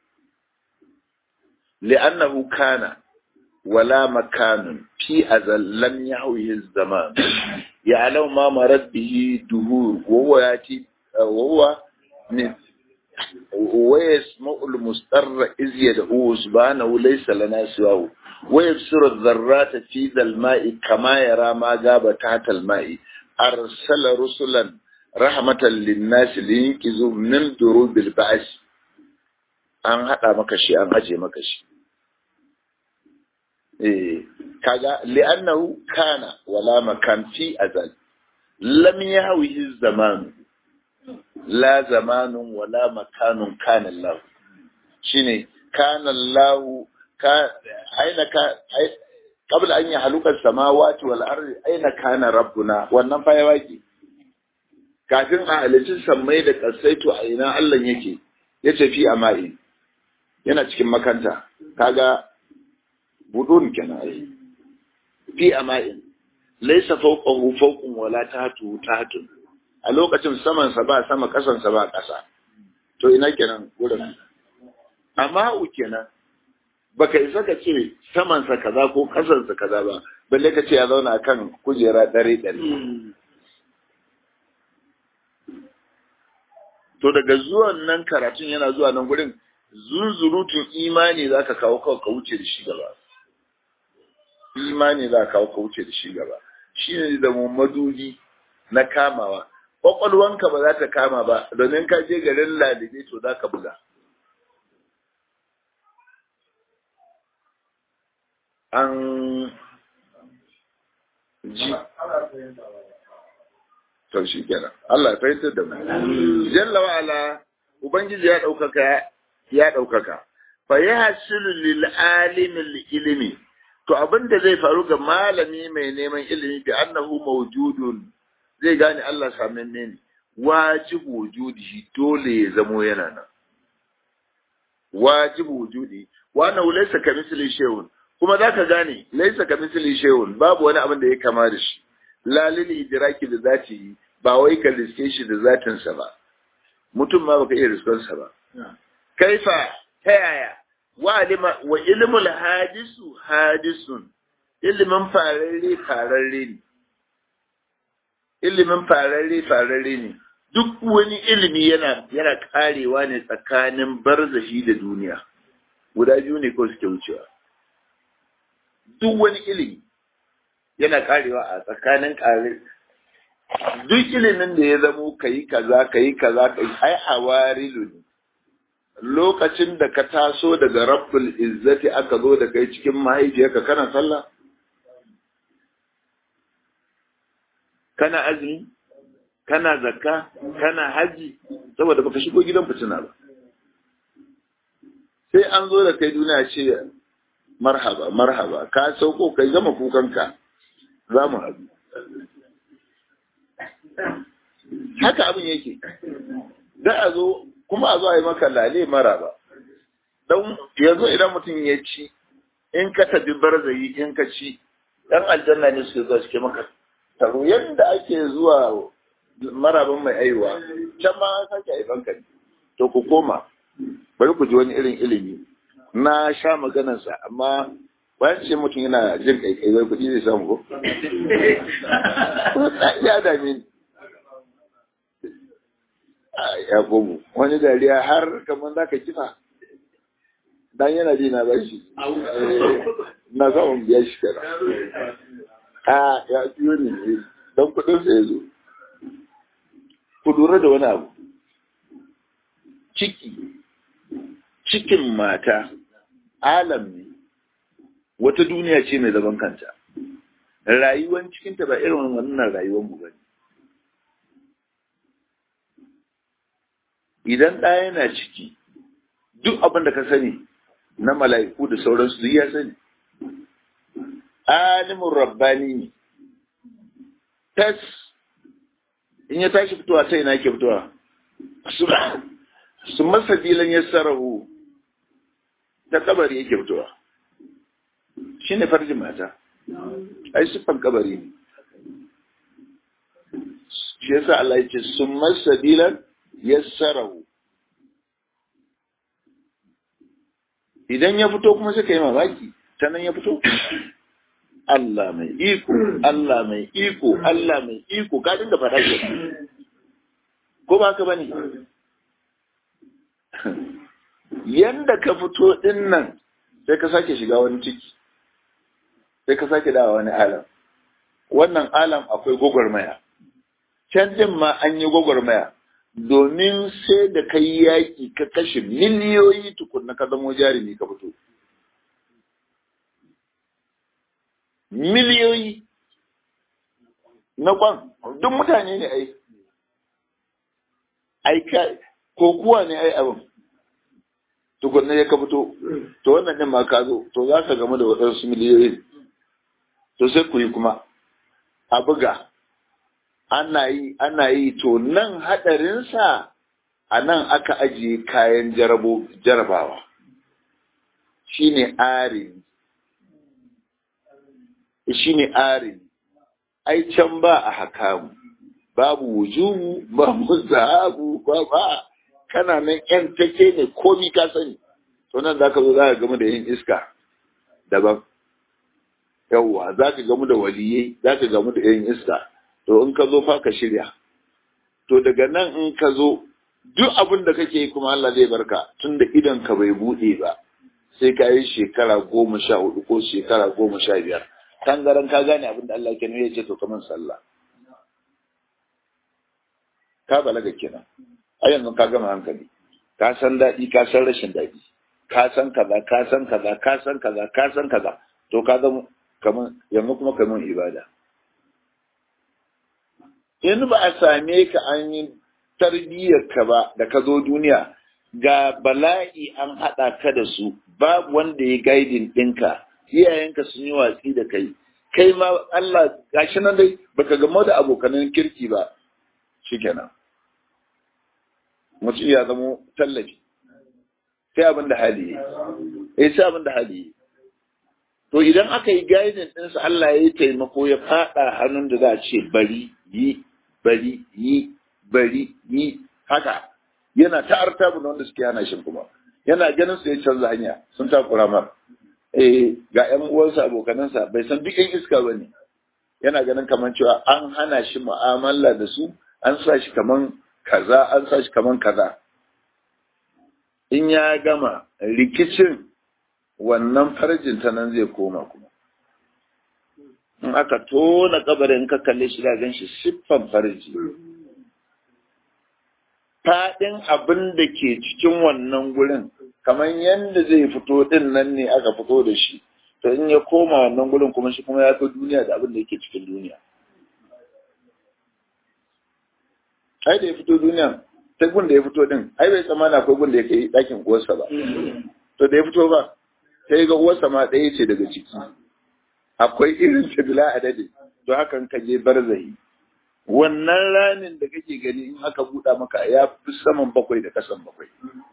li'annahu kana wala makanun fi azal lam yahwihi zaman ya'lamu ma marad bihi duhur wa huwa yati wa huwa min ويسمع المستر إذ يدعوه سبحانه ليس لنا سواه ويبصر الذرات في ذا الماء كما يرى ما غاب تحت الماء أرسل رسلا رحمة للناس لينقذوا من دروب البعث an haɗa maka shi an aje maka shi eh kaga li'annahu kana wala makan fi azal lam yahwihi zaman la zamanun wala makanun kana Allah shine kana Allah ka aina ka qabla an yahluka samawati wal ardi aina kana rabbuna wannan fa ya waki kafin a halicin sammai da kasaitu a ina Allah yake yace fi amai yana cikin makanta kaga budun kenan ai fi amai laysa fawqahu fawqun wala tahtu tahtun a lokacin samansa ba sama kasansa ba ƙasa to ina kenan wurin amma u kenan baka isa ka ce samansa kaza ko kasansa kaza ba balle ka ce ya zauna kan kujera dare dare to daga zuwan nan karatun yana zuwa nan gurin zunzurutun imani za ka kawo kawai ka wuce da shi gaba imani za ka kawo ka wuce da shi gaba shi ne da madubi na kamawa kwakwalwanka ba za ta kama ba domin ka je garin lalibe to za ka buga an ji to shi kenan Allah ya fahimtar da mu jalla wa ala ubangiji ya daukaka ya daukaka fa yahsilu lil alimi ilmi to abinda zai faru ga malami mai neman ilimi bi annahu mawjudun zai gane Allah samanne ne wajibu wujudi dole ya zamo yana nan wajibu wujudi wannan laysa kamithli shay'un kuma zaka gane laysa kamithli shay'un babu wani abin da ya kama da shi la lil idraki da zati ba wai ka riske shi da zatin sa ba mutum ma baka iya riskon sa ba kaifa ta yaya wa alima wa ilmul hadisu hadisun ilimin fararre fararre ne ilimin fararre fararre ne duk wani ilimi yana yana karewa ne tsakanin barzahi da duniya guda biyu ne ko suke wucewa duk wani ilimi yana karewa a tsakanin kare duk ilimin da ya zamo kayi kaza kayi kaza kai ai hawarilu ne lokacin da ka taso daga rabbul izzati aka zo da kai cikin mahaifiyarka kana sallah kana azumi kana zakka kana haji saboda baka shigo gidan fitina ba sai an zo da kai duniya ce marhaba marhaba ka sauko kai gama kukanka za mu haɗu haka abin yake da a zo kuma a zo a yi maka lale maraba don yanzu idan mutum ya ci in ka tafi barzayi in ka ci dan aljanna ne suke zuwa suke maka taro yadda ake zuwa maraban mai aiwa can ma an sake haifan ka to ku koma bari ku ji wani irin ilimi na sha maganarsa amma bayan ce mutum yana jin kaikai wai kuɗi zai samu ko ya dame ni ya komo wani dariya har kamar za ka kifa dan yana ji na bashi na samun biya shi kana a ya biyo ne don kudin sa ya zo ku lura da wani abu ciki cikin mata alam ne wata duniya ce mai zaman kanta rayuwan cikinta ba irin wannan rayuwar mu bane idan ɗaya yana ciki duk abin da ka sani na mala'iku da sauransu duk ya sani alimin rabbani ne tas in ya tashi fitowa ta ina ke fitowa su masa dilan ya sarahu ta kabari yake fitowa shi ne farjin mata ai siffan kabari ne shi yasa Allah ya ce su masa dilan ya sarahu idan ya fito kuma sai ka yi mamaki ta nan ya fito Allah mai iko, Allah mai iko, Allah mai iko, ka dinga faɗa ke. Ko ba ka bane? Yanda ka fito ɗin nan sai ka sake shiga wani ciki, sai ka sake dawa wani alam. Wannan alam akwai gwagwarmaya. Can din ma an yi gwagwarmaya, domin sai da kai yaƙi ka kashe miliyoyi tukunna ka zamo jarumi ka fito. miliyoyi na kwan duk mutane ne ai ai ko kuwa ne ai abin tukunna ya ka fito to wannan din ma ka zo to za ka gamu da waɗansu miliyoyi to sai ku yi kuma a buga ana yi ana yi to nan haɗarinsa a nan aka ajiye kayan jarabawa shine arin shi ne arin ai can ba a hakamu babu wujubu ba muzahabu ba ba kana nan yan take ne komi ka sani to nan zaka zo zaka gamu da yin iska daban yawwa zaka gamu da waliyai zaka gamu da yin iska to in ka zo fa ka shirya to daga nan in ka zo duk abin da kake yi kuma Allah zai barka tunda idan ka bai bude ba sai ka yi shekara goma sha hudu ko shekara goma sha biyar tangaran ka gane abin da Allah ke nuna ya ce to kaman sallah ka balaga kenan a yanzu ka gama hankali ka san daɗi ka san rashin daɗi ka san kaza ka san kaza ka san kaza ka san kaza to ka zama kaman yanzu kuma kaman ibada in ba a same ka an yi tarbiyyar ka ba da ka zo duniya ga bala'i an haɗa ka da su babu wanda ya gaidin ɗinka iyayenka sun yi watsi da kai kai ma Allah gashi nan dai baka gamo da abokanan kirki ba shikenan mutum ya zamo tallafi sai abin da hali yi eh sai abin da hali yi to idan aka yi gaidin ɗinsa Allah ya yi taimako ya faɗa hannun da za a ce bari yi bari yi bari yi haka yana ta artabu da wanda suke hana shi kuma yana ganin su ya canza hanya sun takura mar eh ga ƴan uwansa abokanansa bai san duk ƴan iska ba ne yana ganin kamar cewa an hana shi mu'amala da su an sa shi kaman kaza an sa shi kaman kaza in ya gama rikicin wannan farjin ta nan zai koma kuma in aka tona kabarin ka kalle shi da gan shi siffan farji faɗin abin da ke cikin wannan gurin kamar yadda zai fito din nan ne aka fito da shi to in ya koma wannan gurin kuma shi kuma ya fi duniya da abin da yake cikin duniya ai da ya fito duniya ta gun da ya fito din ai bai tsammana akwai gun da ya kai ɗakin uwarsa ba to da ya fito ba sai ga uwarsa ma ɗaya ce daga ciki akwai irin ta bila adadi to hakan ka je barzahi wannan ranin da kake gani in aka buɗa maka ya fi saman bakwai da kasan bakwai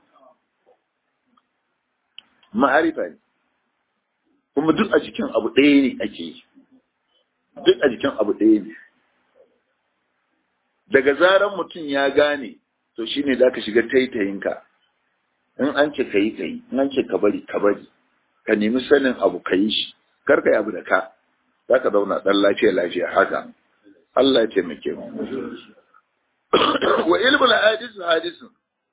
ma'arifa ne kuma duk a cikin abu ɗaya ne ake yi duk a jikin abu ɗaya ne daga zaran mutum ya gane to shine za ka shiga taitayinka in an ce ka yi ka yi in an ce ka bari ka bari ka nemi sanin abu ka yi shi kar ka yi abu da ka za ka zauna ɗan lafiya lafiya haka Allah ya taimake mu wa ilmul hadis hadisun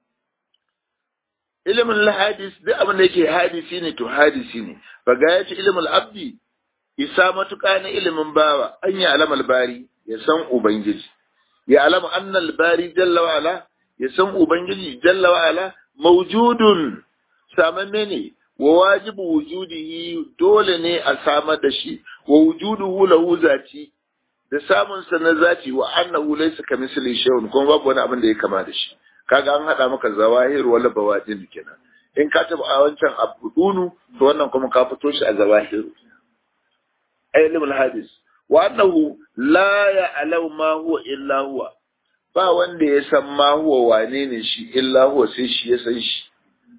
ilimin hadis duk abin da yake hadisi ne to hadisi ne ba ga ya ce ilimin abdi isa matuƙa na ilimin bawa an yi alamal bari ya san ubangiji ya alama annal bari jalla wa ala ya san ubangiji jalla wa ala mawjudun samamme ne wa wajibu wujudihi dole ne a samar da shi wa wujuduhu lahu zati da samun sa na zati wa annahu laysa kamithli shay'un kuma babu wani abin da ya kama da shi kaga an hada maka zawahir wala bawadin kenan in ka taba a wancan abudunu to wannan kuma ka fito shi a zawahir ilmul hadis wa annahu la ya'lamu ma huwa illa huwa ba wanda ya san ma huwa wane ne shi illa huwa sai shi ya san shi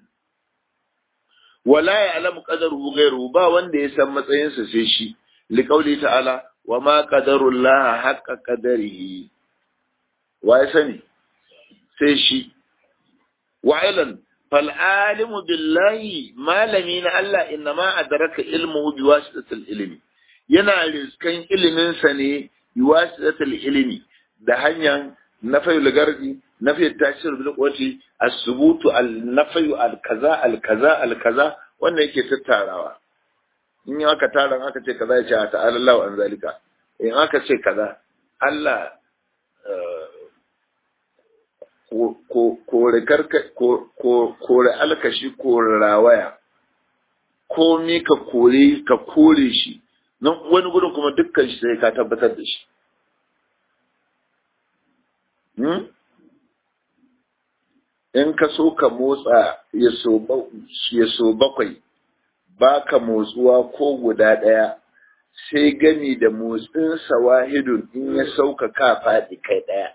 wala ya'lamu qadaruhu ghayruhu ba wanda ya san matsayinsa sai shi liqauli ta'ala wa ma qadarullah haqqa qadarihi wa ya sani sai shi wa ilan fal alimu billahi malami na Allah innama adraka ilmuhu biwasitatil ilmi yana riskan iliminsa ne biwasitatil ilmi da hanyar nafayul gardi nafiyar tashir bil quwwati as-subutu al-nafayu al-kaza al-kaza al-kaza wannan yake tattarawa in aka tara aka ce kaza ya ce ta'ala Allahu an zalika in aka ce kaza Allah kore karka kore alkashi kore rawaya ko mi ka kore ka kore shi nan wani gudun kuma dukkan shi sai ka tabbatar da shi in ka so ka motsa ya so bakwai ba ka motsuwa ko guda ɗaya sai gami da motsin sawahidun in ya sauka ka faɗi kai ɗaya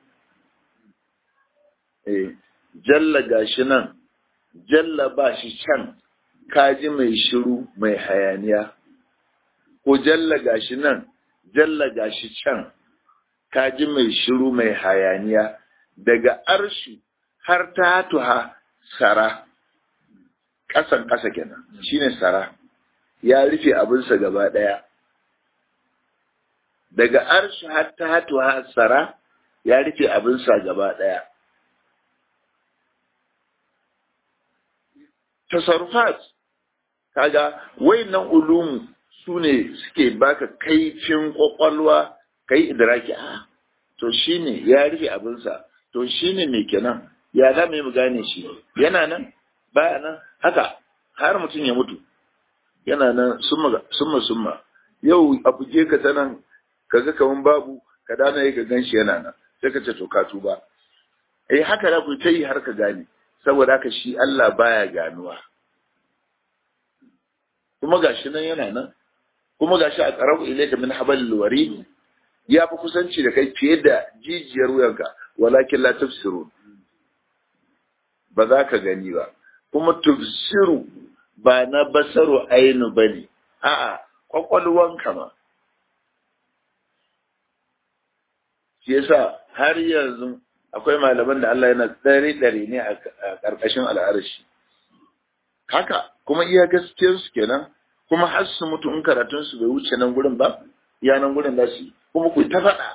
jalla gashi nan jalla ba shi can kaji mai shiru mai hayaniya ko jalla gashi nan jalla gashi can kaji mai shiru mai hayaniya daga arshi har ta tuha sara ƙasan ƙasa kenan shine sara ya rufe abinsa gaba ɗaya daga arshi har ta tuha sara ya rufe abinsa gaba ɗaya tasarrufat kaga wayannan ulumu su ne suke baka kaifin kwakwalwa kai idraki a to shine ya rufe abinsa to shine me kenan ya za mu yi mu gane shi yana nan baya nan haka har mutum ya mutu yana nan summa summa summa yau a buge ka ta nan kaga kaman babu ka dana yi ka gan shi yana nan sai ka ce to ka tuba eh haka za ku ta yi har ka gane saboda haka shi Allah baya ganuwa kuma gashi nan yana nan kuma gashi a qarabu ilayka min hablil warid ya fi kusanci da kai fiye da jijiyar wuyanka walakin la tafsirun ba za ka gani ba kuma tafsiru ba na basaru ainu bane a'a kwakwalwanka ma shi yasa har yanzu akwai malaman da Allah yana tsare dare ne a ƙarƙashin al'arshi haka kuma iya gaskiyar su kenan kuma har su mutu in karatun su bai wuce nan gurin ba ya nan gurin da su kuma ku ta faɗa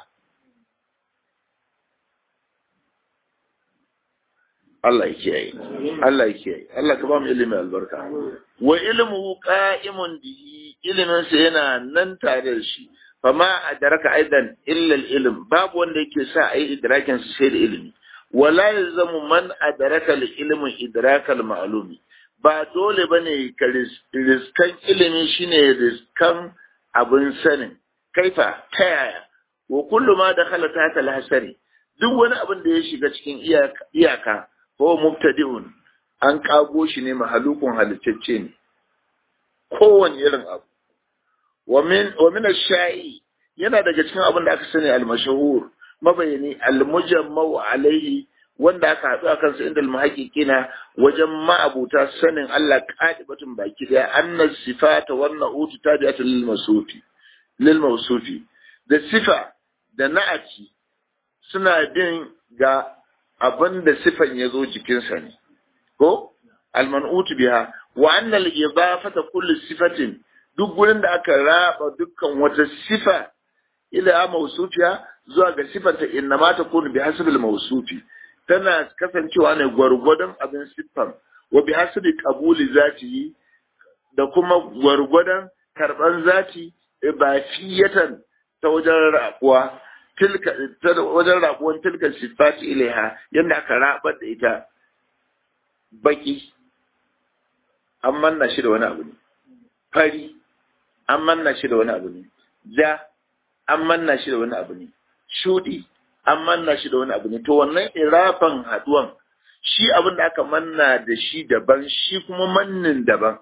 Allah ya kiyaye Allah ya kiyaye Allah ka ba mu ilimi albarka wa ilmuhu qa'imun bihi ilimin sa yana nan tare da shi fama adraka aidan illa ilm babu wanda yake sa ayi idrakin sa sai da ilimi wala yalzamu man adraka al-ilmu idraka al-ma'lumi ba dole bane ka riskan ilimi shine riskan abin sanin kaifa ta yaya wa kullu ma dakhala ta al-hasari duk wani abin da ya shiga cikin iyaka ko mubtadi'un an kago shi ne mahalukun halittacce ne kowane irin abu wa min wa min ash-sha'i yana daga cikin abin da aka sani al-mashhur mabayani al-mujammau alaihi wanda aka haɗu a kansa inda al-muhaqqiqina wajen ma'abuta sanin Allah qadibatun baki da anna sifata wan na'utu tabi'atun lil masufi lil mawsufi da sifa da na'ati suna bin ga abin da sifan ya zo jikinsa ne ko al-man'utu biha wa anna al-idafata kulli sifatin duk gurin da aka raba dukkan wata sifa ila mausufiya zuwa ga sifanta inna ma ta kunu bi hasbil mausufi tana kasancewa ne gwargwadon abin siffan wa bi hasbi qabuli zati da kuma gwargwadon karban zati ibafiyatan ta wajen rabuwa tilka wajen rabuwan tilka sifati ilaiha yadda aka rabar da ita baki an manna shi da wani abu ne fari an manna shi da wani abu ne ja an manna shi da wani abu ne shudi an manna shi da wani abu ne to wannan irafan haduwan shi abin da aka manna da shi daban shi kuma mannin daban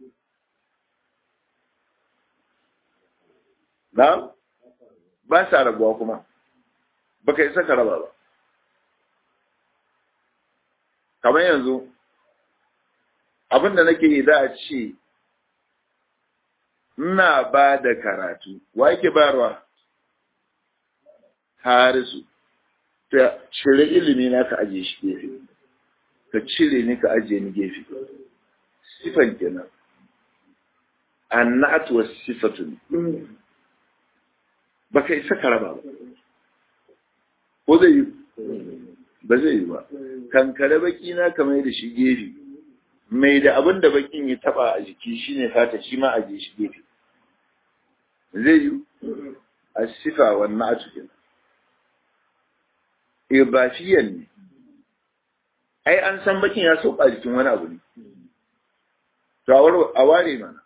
na ba sa rabuwa kuma ba ka isa ka raba ba kamar yanzu abin da nake yi za a ce ina ba da karatu wa yake bayarwa harisu ta cire ilimi na ka ajiye shi gefe ka cire ni ka ajiye ni gefe sifan kenan annatu was sifatun ba ka isa ka raba ba ko zai yi ba zai yi ba kankare baki na kamar da shi gefe mai da abin da bakin ya taba a jiki shine fata shi ma ajiye shi gefe zai yi a sifa wannan a cikin ibafiyan ne ai an san bakin ya sauka a jikin wani abu ne to a ware mana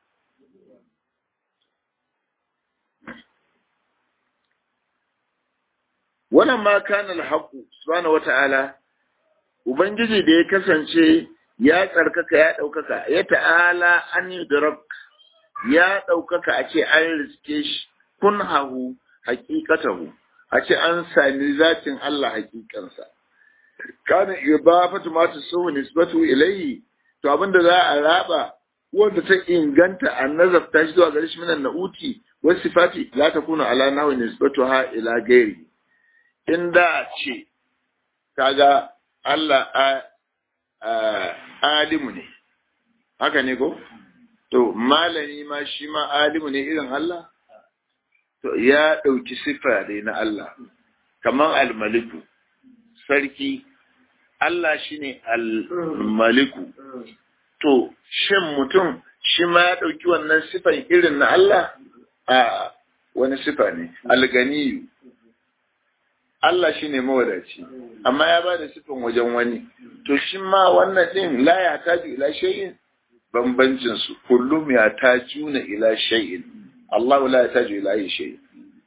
wannan ma kana alhaqu subhanahu wata'ala ubangiji da ya kasance ya tsarkaka ya daukaka ya ta'ala an yudrak ya daukaka a ce an riske shi kun hahu haqiqatahu a ce an sami zatin Allah hakikansa kana ibafatu ma tusawu nisbatu ilayhi to abinda za a raba wanda ta inganta an nazarta shi zuwa gare shi minan na'uti wa sifati la takunu ala nahwi nisbatuha ila ghairi inda ce kaga Allah alimu ne haka ne ko to malami ma shi ma alimu ne irin Allah to ya ɗauki siffa ne na Allah kamar almaliku sarki Allah shi ne almaliku to shin mutum shi ma ya ɗauki wannan siffan irin na Allah a wani siffa ne alganiyu Allah shi ne mawadaci amma ya ba da siffan wajen wani to shi ma wannan ɗin la ya taju ila shay'in bambancin su kullum ya tajuna ila shay'in Allah la ya taju ila shay'in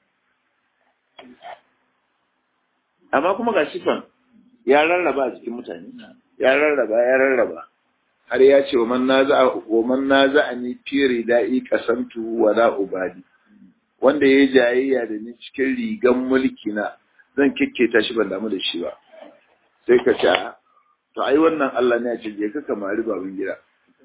amma kuma ga sifan ya rarraba a cikin mutane ya rarraba ya rarraba har ya ce wa man naza wa man naza ani fi ridai qasamtu wa la ubadi wanda yayi jayayya da ni cikin rigan mulki na zan kikketa shi ban damu da shi ba sai ka ce to ai wannan Allah ne ya ce je ka kamari babin gida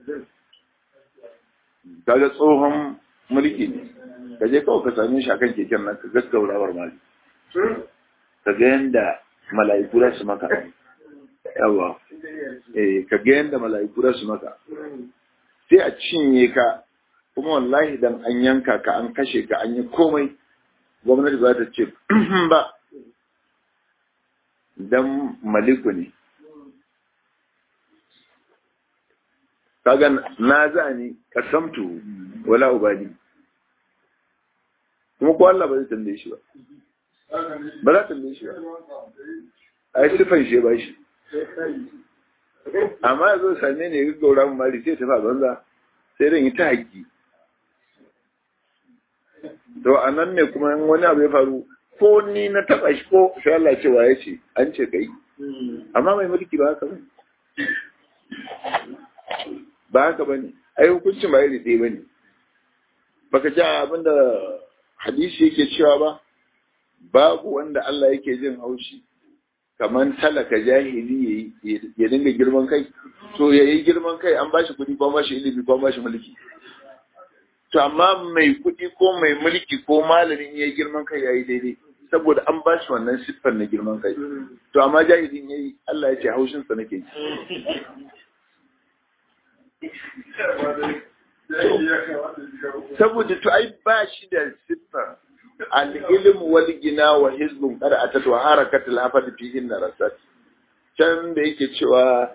kaga tsohon mulki ne ka je kawai ka same shi akan keken nan ka gaggaurawar mali ka ga yanda mala'iku za su maka yawa eh ka ga yanda mala'iku za su maka sai a cinye ka kuma wallahi dan an yanka ka an kashe ka an yi komai gwamnati ba ta ce ba dan maliku ne kaga na za ni kasamtu wala ubadi kuma ko Allah ba zai tambaye shi ba ba za ta tambaye shi ba a yi sifan shi ba shi amma ya zo same ne ya gaura mu mari sai tafi a banza sai ran yi ta haƙi to a nan ne kuma wani abu ya faru ko ni na taɓa shi ko sai Allah cewa ya ce an ce kai amma mai mulki ba haka bane ba haka bane ai hukuncin ba iri ɗaya bane baka ji abinda hadisi yake cewa ba babu wanda Allah yake jin haushi kamar talaka jahili ya dinga girman kai to ya yi girman kai an bashi kuɗi ko bashi ilimi ko bashi mulki to amma mai kuɗi ko mai mulki ko malamin ya yi girman kai ya yi daidai saboda an bashi wannan siffar na girman kai to amma jahilin ya yi Allah ya ce haushinsa nake ji saboda to ai ba shi da siffar al-ilm wal gina wa hizbun qad atat wa harakat al-hafad fihi narasat can da yake cewa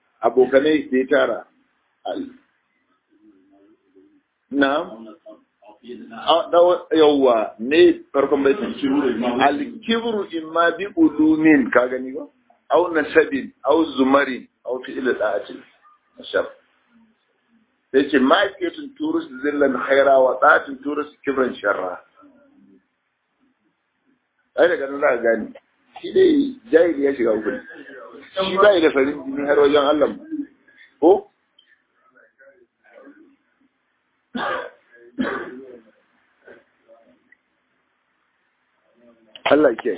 abokanai da ya tara na'am yawwa ne farkon baitin al-kibru imma bi ulumin ka gani ba aw nasabin aw zumarin aw fi'il da'atin ashar sai ce ma kiyatun turus zillan khaira wa da'atin turus kibran sharra ai daga nan za ka gani shi dai jahili ya shiga hukun shi bai da farin jini har wajen Allah ko Allah ke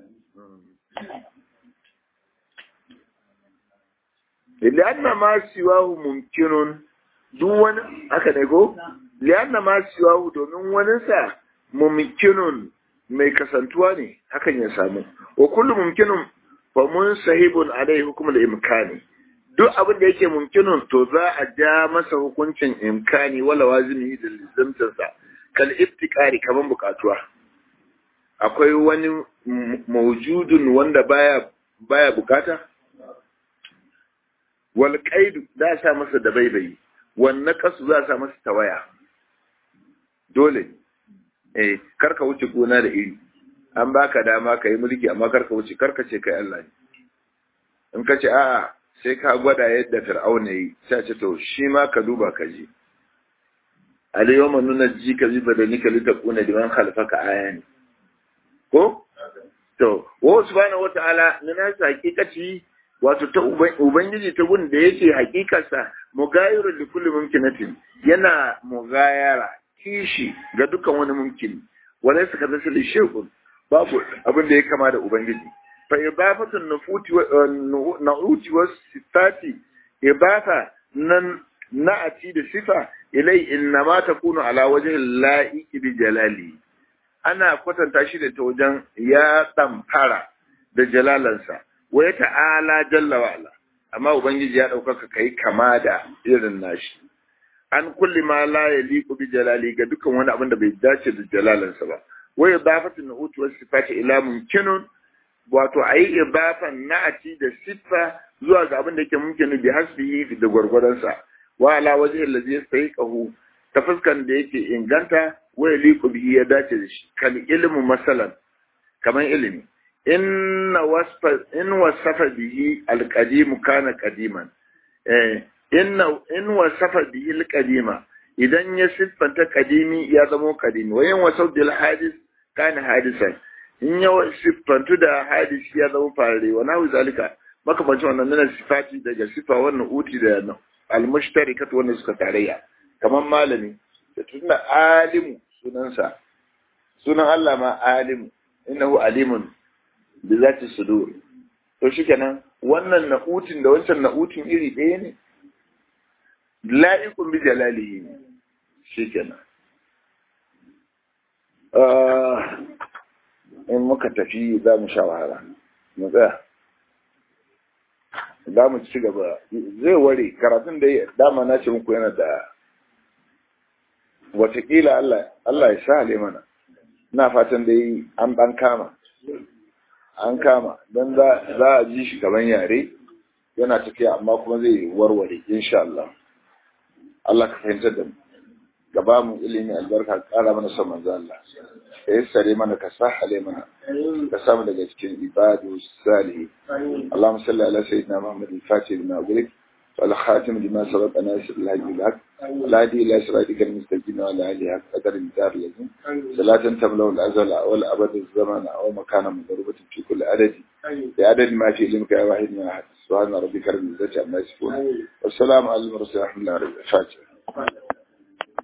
lianna ma siwahu mumkinun duk wani haka ne ko lianna ma siwahu domin wani sa mumkinun mai kasantuwa ne hakan ya samu wa kullu mumkinun fa mun sahibun alai hukumul imkani duk abin da yake mumkinun to za a ja masa hukuncin imkani wala wazimi da lizamtarsa kal iftikari kaman bukatuwa akwai wani maujudun wanda baya baya bukata wal qaidu za sa masa da baibayi wan naqasu za sa masa tawaya dole eh karka wuce gona da iri an baka dama ka yi mulki amma karka wuce karka ce kai Allah ne in ka ce a'a sai ka gwada yadda fir'auna yi sai ce to shi ma ka duba ka ji al-yawma nunajji ka bi badanika litakuna liman khalfaka ayani ko to wa subhanahu wata'ala na sa hakikaci wato ta ubangiji ta gun da yake hakikarsa mugayiru li kulli mumkinatin yana mugayara kishi ga dukkan wani mumkin wala suka zasa li shay'un babu abin da ya kama da ubangiji fa ibafatun nufuti wa na'uti wa sifati ibafa nan na'ati da sifa ilai innama takunu ala wajhi la'iqi bi jalali ana kwatanta shi da ta wajen ya fara da jalalansa wa ya ta'ala jalla wa ala amma ubangiji ya ɗaukaka kai kama da irin nashi an kulli ma la yaliqu bi jalali ga dukkan wani abin da bai dace da jalalansa ba wa idafatu nu'ut wa sifati ila mumkinun wato ayi idafan na'ati da siffa zuwa ga abin da yake mumkinu bi hasbihi da gwargwadonsa wa ala wajhi allazi yastahiqahu ta fuskan da yake inganta wa yaliqu bihi ya dace da shi kal ilmu masalan kaman ilimi inna wasfa in wasafa bihi alqadim kana qadiman eh inna in wasafa bihi alqadima idan ya siffanta qadimi ya zama qadimi wa in wasafa bil hadis kana hadisan in ya siffantu da hadisi ya zama farare wa nahu zalika makamancin wannan nuna sifati daga sifa wannan uti da almushtarikatu wanda suka tarayya kamar malami da tunda alimu sunansa sunan Allah ma alimu innahu alimun bi zati sudur to shikenan wannan na'utin da wancan na'utin iri ɗaya ne la'iqun bi jalalihi ne shikenan in muka tafi za mu sha wahala mu tsaya za mu ci gaba zai ware karatun da dama na ce muku yana da watakila Allah Allah ya sa mana ina fatan dai an ban kama an kama don za a ji shi gaban yare yana tafiya amma kuma zai warware insha Allah Allah ka fahimtar da mu gaba mu ilimi albarka kara mana son manzo Allah ka yassare mana ka sahale mana ka samu daga cikin ibadu salihi Allahumma salli ala sayyidina Muhammad al-Fatih lima ughliq wal khatim lima sabaqa nasir al-hadi bil-haq la hadi ila siratika al-mustaqim wa ala alihi qadar al-dar lazim salatan tamlau al-azal wal abad az-zaman aw makana madrubatin fi kulli adadi بعدد ما في علمك يا واحد من أحد سبحان ربك رب العزة عما يصفون والسلام على المرسلين الحمد لله رب العالمين